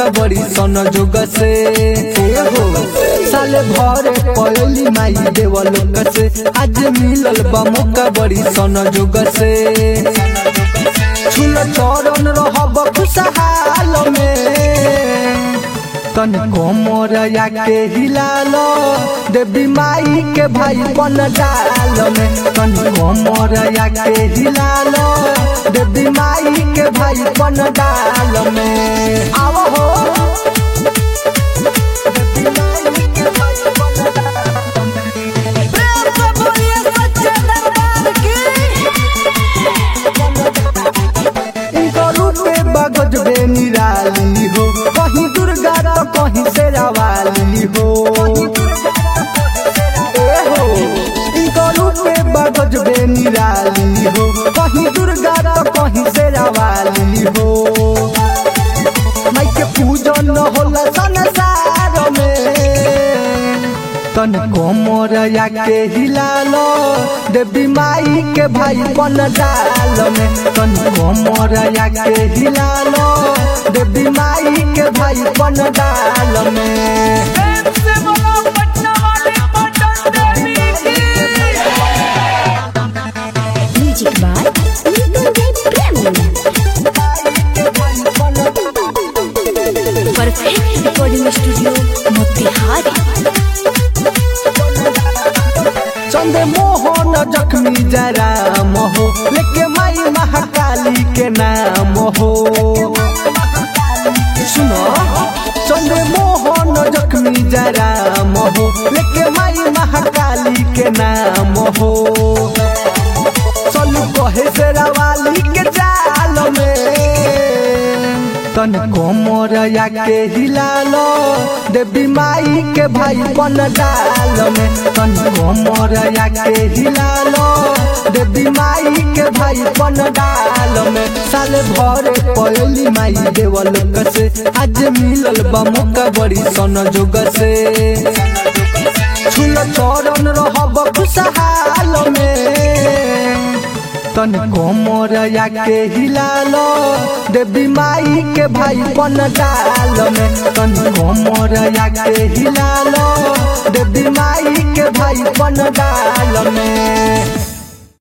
मौका बड़ी सन जोग से ए हो साले भरे पयली माई देव लोक से आज मिलल बा मौका बड़ी सन जोग से छुल चरण रहब खुशहाल में तन कोमर के हिलाल देवी माई के भाई बन डाल में तन कोमर के हिलाल देवी माई के भाई बन डाल में आओ हो देवी माई के भाई बन डाल में। प्रेम से बोलिए सच्चे दरबार की इनको रूपे बगज बे निराली हो कहीं दुर्गा तो कहीं शेरावाली हो ए हो इनको रूपे बगज बे निराली हो कहीं दुर्गा तो कहीं शेरावाली हो माई के पूजन होला संसार में तन कोमर के हिलाल देवी माई के भाई बन डाल में तन कोमर के हिलाल देवी माई के भाई बन डाल में प्रेम से बोलो पटना वाली पटन देवी की music by Nigam Dev Prem perfect recording studio Motihari Chand Mohan जख्मी जरा हो लेके माई महाकाली के नाम हो सुनो चंद मोहन जख्मी जरा हो लेके माई महाकाली के नाम हो चलू कहे से रवाली के जाल में तन कोमर के हिलाल देवी माई के भाई बन डाल में तन कोमर के हिलाल देवी माई के भाई बन डाल में साल भरे पयली माई देव लोक से आज मिलल बा मौका बड़ी सन जोग से छुल चरण रहब खुशहाल में तन कोमर के हिलाल देवी माई के भाई बन डाल में तन कोमर के हिलाल देवी माई के भाई बन डाल